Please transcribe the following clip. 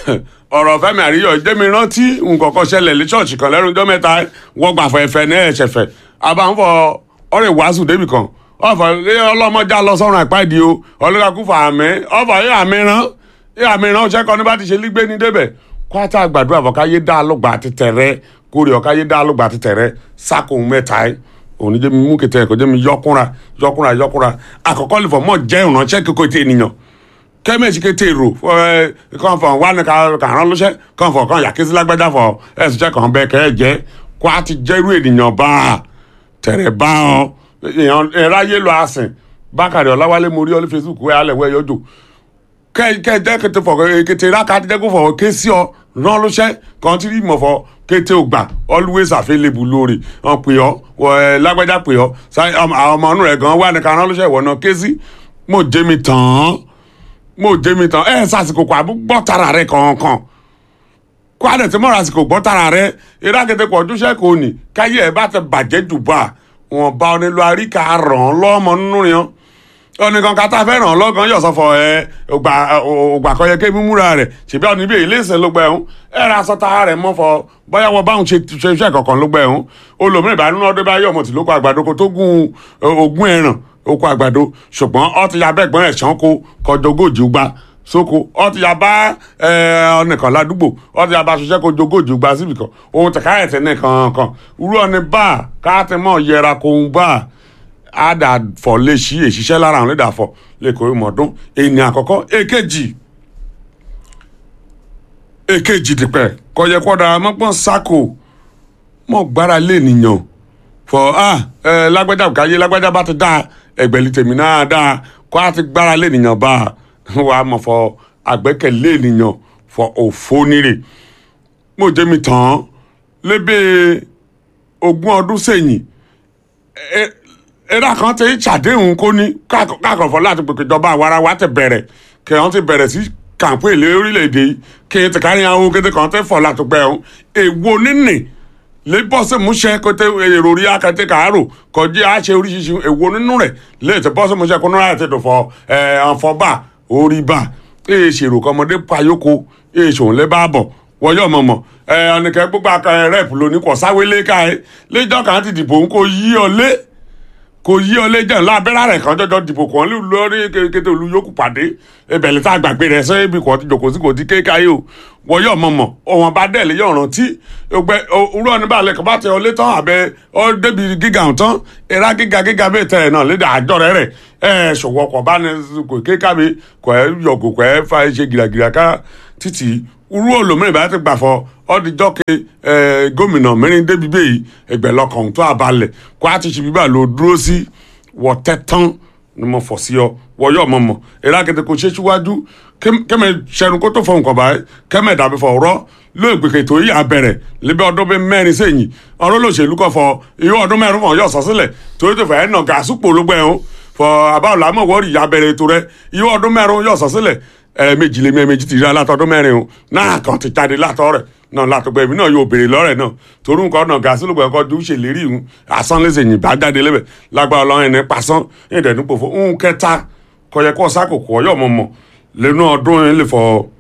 ọ̀rọ̀ fẹ́mi àríyọ̀ jẹ́mi rántí nǹkan kan ṣẹlẹ̀ ní ṣọ́ọ̀ṣì kan lẹ́nu ọjọ́ mẹ́ta wọ́n gbà fọ ẹ̀fẹ̀ ní ẹ̀ṣẹ̀fẹ̀ àbáǹfọ ọ̀rẹ́ wàásù débì kan ọ̀fọ̀ ọlọ́mọdé lọ sọ́run àpáìdí o ọlọ́dàkú fà àmì ọ̀fọ̀ yẹ àmì rán yẹ àmì rán ọ̀ṣẹ́ kan ní bá ti ṣe lígbé ní débẹ̀ kwata gbàdúrà fọ káyé dá lọ́gbà àti tẹ̀rẹ́ kórè ọ̀ káyé dá lọ́gbà àti tẹ̀rẹ́ sákòó mẹ́ta ẹ̀ òní jẹ́ mi mú kẹtẹ́ ẹ̀kọ́ jẹ́ mi yọkúnra yọkúnra yọkúnra àkọ́kọ́ lè fọ mọ́ jẹ́ ìrànṣẹ́ kíkó ti ènìyàn kẹ́mẹ́sì kété èrò kàn fọ wà ní kàrán lọ́sẹ̀ kàn fọ kàn yàkísí lágbájá fọ ẹ̀sùn jẹ́ kàn bẹ́ẹ̀ kẹ́ ẹ̀ jẹ́ kó a ti jẹ́rú ènìyàn bá a tẹ̀rẹ̀ bá ọ èèyàn ẹ̀ráyé lọ àsìn bákàrẹ̀ ọ̀làwálé mo rí ọ ní facebook wẹ́ alẹ́ wẹ́ yọjọ́ kẹ́ jẹ́ kété fọ kété rákà ti jẹ́ kó fọ ké sí ọ rán lọ́sẹ̀ kàn ti rí mọ̀ fọ kété ògbà always available lórí ọ pè ọ lágbájá pè ọ àwọn ọmọ ọ̀nù rẹ̀ gan wà ní kàrán lọ́sẹ̀ ìwọ náà ké sí mo jẹ́ mi tàn án mo jẹ́ mi tán ẹ̀ sàsìkò kò àbú gbọ́ tara rẹ̀ kọ̀ọ̀kan kó a dẹ̀ ti mọ̀ra àsìkò gbọ́ tara rẹ̀ ìrákẹ́tẹ́ kò ojúṣe kò ní káyé ẹ̀ bá ti bàjẹ́ jù bá wọn bá ọ nílò àríkà ràn án lọ́mọ nínú yẹn ọ̀nìkan ká tá a fẹ́ ràn án lọ́gàn yọ̀ sọ́fọ̀ ẹ ògbà kan yẹ kí mímúra rẹ̀ ṣèbí ọ̀nì bíi iléeṣẹ́ ló gbẹ ẹ̀hún ẹ̀ ra sọ́ta rẹ̀ mọ́ fọ bóyá wọ́n báwọn ṣe iṣẹ́ kankan ló gbẹ ẹ̀hún olùmíràn ìbánú ọdún bá yọ̀ mọ̀ tí ló kọ àgbàdo kó tó gun ogún ẹ̀ràn oko àgbàdo ṣùgbọ́n ọ ti ya bẹ́ẹ̀gbọ́n ẹ̀ ṣán kó kọjọ ogójì gba sóko ọ ti ya bá ọnìkan ládùúgbò ọ ti ya bá ṣiṣẹ́ kó jogójì gba síbì kan ohun tẹ̀ka ẹ̀ tẹ̀ ní kankan irú ọ̀ni bá káàtì mọ̀ yẹra kó ń bá a dà fọ̀ lè ṣí èṣiṣẹ́ lára àwọn lè dà fọ̀ lè kó ìmọ̀ọ́dún ènìyàn àkọ́kọ́ èkejì èkejì dìpẹ́ kọyẹ kọ́da mọ́gbọ́n sáko mọ́ gbára lé nìyàn fọ ah ẹ lágbájá káyé lágbájá bá ti dá ẹgbẹ̀lì tèmi náà dá kó a ti gbára lé nìyàn bá wà á mọ̀ fọ àgbẹ́kẹ̀lé nìyàn fọ òfó nírè mo jẹ́ mi tán lébè ogún ọdún sẹ́yìn ẹ̀rá kan ti ṣàdéhùn kó ní káàkọ̀fọ́ láti pèpè ìjọba àwara wa ti bẹ̀rẹ̀ kẹ́hìn ti bẹ̀rẹ̀ sí kàǹpé ìlé orílẹ̀-èdè yìí kí n ti kárí àwọn kété kan tẹ́ fọ̀ láti pẹ́ ọ̀hún èwo nínì lè bọ́ sí múṣẹ́ kó tẹ èrò orí akẹ́tẹ́ kàárò kọjí àṣẹ oríṣiríṣi èwo nínú rẹ̀ lè tẹ bọ́ sí múṣẹ́ kó náírà tètè fọ ẹ̀ ànfọ́bà orí bá èè ṣèrò kọmọdé payóko èè ṣòun lé bá bọ̀ wọ́yọ̀ mọ̀mọ́ ẹ̀ ọ̀nìkẹ́ gbogbo akẹ́ rẹ́ẹ̀pù lóní kọ̀ sáwélé ká ẹ lẹ́jọ́ kan ti dìbò ń kó yí ọ lé kò yí ọ lé jẹun lábẹ́rẹ́ rẹ̀ kan jọjọ dìbò kan lórí kété olú yòókù pàdé ìbẹ̀lẹ̀ tá a gbàgbé rẹ̀ sẹ́yìn ibi kan ti jòkó sí kò tí kéka yìí o wọ́n yọ̀ mọ̀mọ̀ ọ̀wọ́n bá dẹ̀ lé yọ̀ rántí ọgbẹ́ òwúrọ̀ níbà lẹ́kọ̀ọ́ bá tẹ ọ lé tán àbẹ ọ débi gíga tán ìra gíga gíga bẹ́ẹ̀ tẹ̀ ẹ̀ náà lédè àjọ rẹ̀ rẹ̀ ẹ̀ ṣòwò ọkọ̀ bá ní kò kéka mi kò ẹ̀ yọ̀gò kò ẹ̀ fa ṣe gìràgìrà ká títì irú olómìnira bá ti gbà fọ ọdíjọ́ ke gómìnà mẹ́rin débi bẹ́ẹ̀ ẹgbẹ́ lọ́kàn tó àbálẹ̀ kó a ti ṣe bíbá lò dúró sí wọ́tẹ́ tán ni mo fọ̀ sí ọ wọ́yọ̀ mọ̀ mọ̀ èrè àkẹ́tẹ́ kò ṣe síwájú kẹ́mẹ́ sẹ́nu kó tó fọ nǹkan báyìí kẹ́mẹ́ dàbí fọ ọ̀rọ̀ ló ìgbèkè tó yà bẹ̀rẹ̀ lébi ọdún bíi mẹ́rin sẹ́yìn ọ̀rọ̀ lòṣèlú kọ̀ fọ iye ọdún mẹ́rin fọ̀ yọ̀ sọ sílẹ̀ torí tó fẹ́ nà gàásùpò ló gbẹ̀ ọ́n fọ àbáwọlá mọ̀ wọ́ọ̀rì yà bẹ̀rẹ̀ ètò rẹ iye ọdún mẹ́rin yọ̀ sọ sílẹ̀ ẹ̀ẹ̀mejì lèmi ẹ̀ẹ̀mejì ti rí alátọ́dún mẹ́rin o náà kan ti jáde látọ̀ rẹ̀ náà látọ̀gbẹ́ èmi náà yóò béèrè lọ́rẹ̀ náà torí nǹkan náà gàásì ló gbẹ̀kọ́ ju ṣèlérí ìhun asán lè ṣèyìn bá jáde lẹ́bẹ̀ lágbára ọlọ́run ẹni pasán ẹ̀ẹ́dẹ̀ẹ́dúpọ̀ fún un kẹta kọyẹ kọ́ sákòkò ọyọ́ mọ̀mọ́ lẹ́nu ọdún yẹn lè fọ